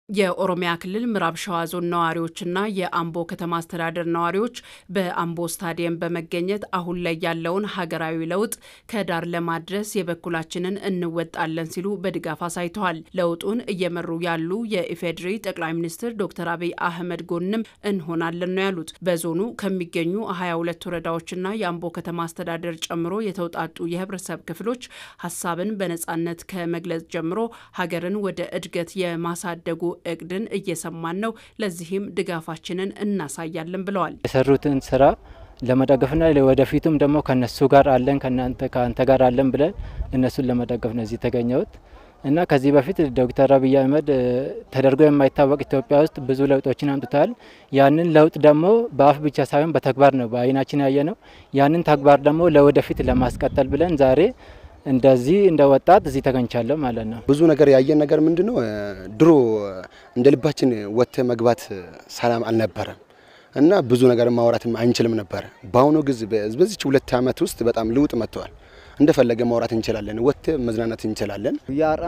የኦሮሚያ ክልል ምዕራብ ሸዋ ዞን ነዋሪዎችና የአምቦ ከተማ አስተዳደር ነዋሪዎች በአምቦ ስታዲየም በመገኘት አሁን ላይ ያለውን ሀገራዊ ለውጥ ከዳር ለማድረስ የበኩላችንን እንወጣለን ሲሉ በድጋፍ አሳይተዋል። ለውጡን እየመሩ ያሉ የኢፌዴሪ ጠቅላይ ሚኒስትር ዶክተር አብይ አህመድ ጎንም እንሆናለን ነው ያሉት። በዞኑ ከሚገኙ 22 ወረዳዎችና የአምቦ ከተማ አስተዳደር ጨምሮ የተውጣጡ የህብረተሰብ ክፍሎች ሀሳብን በነጻነት ከመግለጽ ጀምሮ ሀገርን ወደ እድገት የማሳደጉ እቅድን እየሰማን ነው። ለዚህም ድጋፋችንን እናሳያለን ብለዋል። የሰሩትን ስራ ለመደገፍና ወደፊቱም ደግሞ ከነሱ ጋር አለን ከአንተ ጋር አለን ብለን እነሱን ለመደገፍ ነው እዚህ የተገኘሁት እና ከዚህ በፊት ዶክተር አብይ አህመድ ተደርጎ የማይታወቅ ኢትዮጵያ ውስጥ ብዙ ለውጦችን አምጥተዋል። ያንን ለውጥ ደግሞ በአፍ ብቻ ሳይሆን በተግባር ነው በአይናችን ያየ ነው። ያንን ተግባር ደግሞ ለወደፊት ለማስቀጠል ብለን ዛሬ እንደዚህ እንደ ወጣት እዚህ ተገኝቻለሁ ማለት ነው። ብዙ ነገር ያየን ነገር ምንድን ነው? ድሮ እንደ ልባችን ወጥተ መግባት ሰላም አልነበረም እና ብዙ ነገር ማውራትም አንችልም ነበር። በአሁኑ ጊዜ በዚች ሁለት ዓመት ውስጥ በጣም ለውጥ መጥተዋል። እንደፈለገ ማውራት እንችላለን፣ ወጥተ መዝናናት እንችላለን።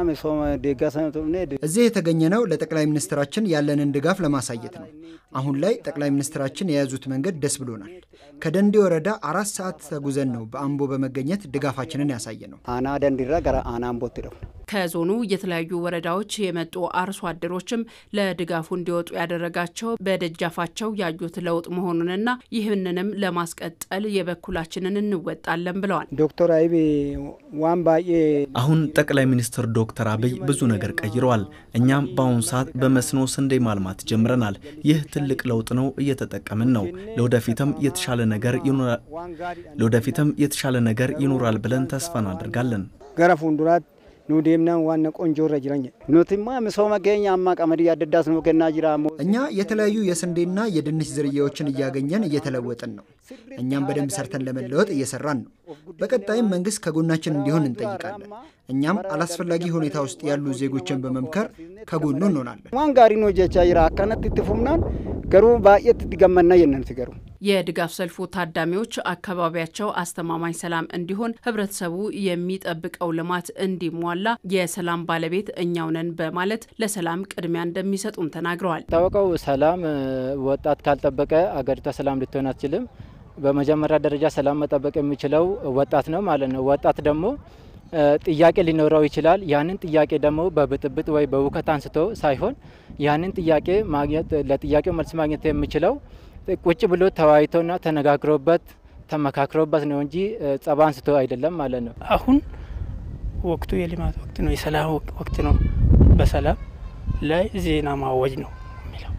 እዚህ የተገኘ ነው ለጠቅላይ ሚኒስትራችን ያለንን ድጋፍ ለማሳየት ነው። አሁን ላይ ጠቅላይ ሚኒስትራችን የያዙት መንገድ ደስ ብሎናል። ከደንዲ ወረዳ አራት ሰዓት ተጉዘን ነው በአምቦ በመገኘት ድጋፋችንን ያሳየ ነው። አና ደንዲራ ገራ አና አምቦት ነው ከዞኑ የተለያዩ ወረዳዎች የመጡ አርሶ አደሮችም ለድጋፉ እንዲወጡ ያደረጋቸው በደጃፋቸው ያዩት ለውጥ መሆኑንና ይህንንም ለማስቀጠል የበኩላችንን እንወጣለን ብለዋል። ዶክተር አብይ ዋን ባዬ አሁን ጠቅላይ ሚኒስትር ዶክተር አብይ ብዙ ነገር ቀይረዋል። እኛም በአሁኑ ሰዓት በመስኖ ስንዴ ማልማት ጀምረናል። ይህ ትልቅ ለውጥ ነው፣ እየተጠቀምን ነው። ለወደፊትም የተሻለ ነገር ይኖራል ለወደፊትም የተሻለ ነገር ይኖራል ብለን ተስፋ እናደርጋለን። ገረ ፉንዱራት ኑ ዴምናን ዋነ ቆንጆ ረ ጅረኝ ኑትማ ምሶመ ኬኛ አማ ቀመዲ አደዳስ ነው ከና ጅራ እኛ የተለያዩ የስንዴና የድንች ዝርያዎችን እያገኘን እየተለወጥን ነው። እኛም በደንብ ሰርተን ለመለወጥ እየሰራን ነው። በቀጣይም መንግስት ከጎናችን እንዲሆን እንጠይቃለን። እኛም አላስፈላጊ ሁኔታ ውስጥ ያሉ ዜጎችን በመምከር ከጎኑ እንሆናለን። ዋን ጋሪ ነው ጀቻ ጅራ አካነት ትፉምናን ገሩ ባየት ትገመና የነን ትገሩ የድጋፍ ሰልፉ ታዳሚዎች አካባቢያቸው አስተማማኝ ሰላም እንዲሆን ህብረተሰቡ የሚጠብቀው ልማት እንዲሟላ የሰላም ባለቤት እኛው ነን በማለት ለሰላም ቅድሚያ እንደሚሰጡም ተናግረዋል። ታወቀው ሰላም ወጣት ካልጠበቀ አገሪቷ ሰላም ልትሆን አትችልም። በመጀመሪያ ደረጃ ሰላም መጠበቅ የሚችለው ወጣት ነው ማለት ነው። ወጣት ደግሞ ጥያቄ ሊኖረው ይችላል። ያንን ጥያቄ ደግሞ በብጥብጥ ወይ በውከት አንስቶ ሳይሆን ያንን ጥያቄ ማግኘት ለጥያቄው መልስ ማግኘት የሚችለው ቁጭ ብሎ ተወያይቶና ተነጋግሮበት ተመካክሮበት ነው እንጂ ጸባ አንስቶ አይደለም ማለት ነው። አሁን ወቅቱ የልማት ወቅት ነው፣ የሰላም ወቅት ነው። በሰላም ላይ ዜና ማወጅ ነው የሚለው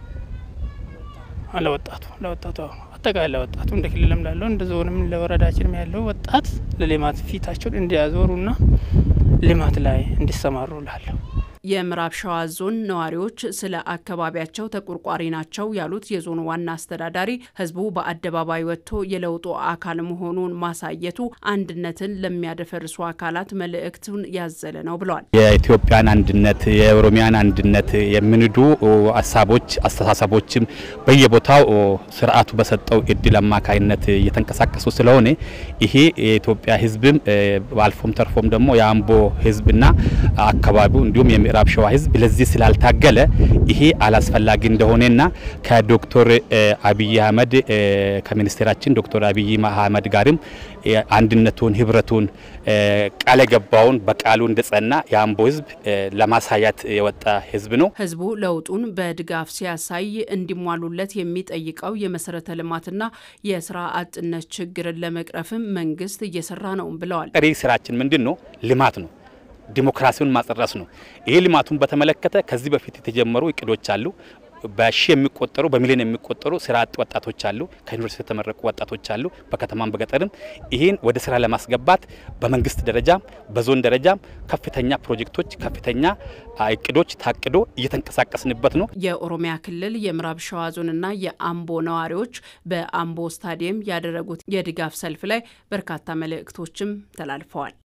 ለወጣቱ ለወጣቱ አጠቃላይ ለወጣቱ እንደ ክልልም ላለው እንደ ዞንም ለወረዳችንም ያለው ወጣት ለልማት ፊታቸውን እንዲያዞሩና ልማት ላይ እንዲሰማሩ ላለሁ የምዕራብ ሸዋ ዞን ነዋሪዎች ስለ አካባቢያቸው ተቆርቋሪ ናቸው ያሉት የዞኑ ዋና አስተዳዳሪ ሕዝቡ በአደባባይ ወጥቶ የለውጡ አካል መሆኑን ማሳየቱ አንድነትን ለሚያደፈርሱ አካላት መልእክቱን ያዘለ ነው ብለዋል። የኢትዮጵያን አንድነት፣ የኦሮሚያን አንድነት የሚንዱ ሀሳቦች፣ አስተሳሰቦችም በየቦታው ስርዓቱ በሰጠው እድል አማካይነት እየተንቀሳቀሱ ስለሆነ ይሄ የኢትዮጵያ ሕዝብም አልፎም ተርፎም ደግሞ የአምቦ ሕዝብና አካባቢው እንዲሁም ምዕራብ ሸዋ ህዝብ ለዚህ ስላልታገለ ይሄ አላስፈላጊ እንደሆነና ከዶክተር አብይ አህመድ ከሚኒስቴራችን ዶክተር አብይ አህመድ ጋርም አንድነቱን ህብረቱን ቃል የገባውን በቃሉ እንደጸና የአምቦ ህዝብ ለማሳያት የወጣ ህዝብ ነው። ህዝቡ ለውጡን በድጋፍ ሲያሳይ እንዲሟሉለት የሚጠይቀው የመሰረተ ልማትና የስራ አጥነት ችግርን ለመቅረፍም መንግስት እየሰራ ነው ብለዋል። ቀሪ ስራችን ምንድን ነው? ልማት ነው። ዲሞክራሲውን ማጽረስ ነው። ይሄ ልማቱን በተመለከተ ከዚህ በፊት የተጀመሩ እቅዶች አሉ። በሺ የሚቆጠሩ በሚሊዮን የሚቆጠሩ ስራ አጥ ወጣቶች አሉ። ከዩኒቨርሲቲ የተመረቁ ወጣቶች አሉ፣ በከተማም በገጠርም። ይህን ወደ ስራ ለማስገባት በመንግስት ደረጃም በዞን ደረጃም ከፍተኛ ፕሮጀክቶች፣ ከፍተኛ እቅዶች ታቅዶ እየተንቀሳቀስንበት ነው። የኦሮሚያ ክልል የምዕራብ ሸዋ ዞንና የአምቦ ነዋሪዎች በአምቦ ስታዲየም ያደረጉት የድጋፍ ሰልፍ ላይ በርካታ መልእክቶችም ተላልፈዋል።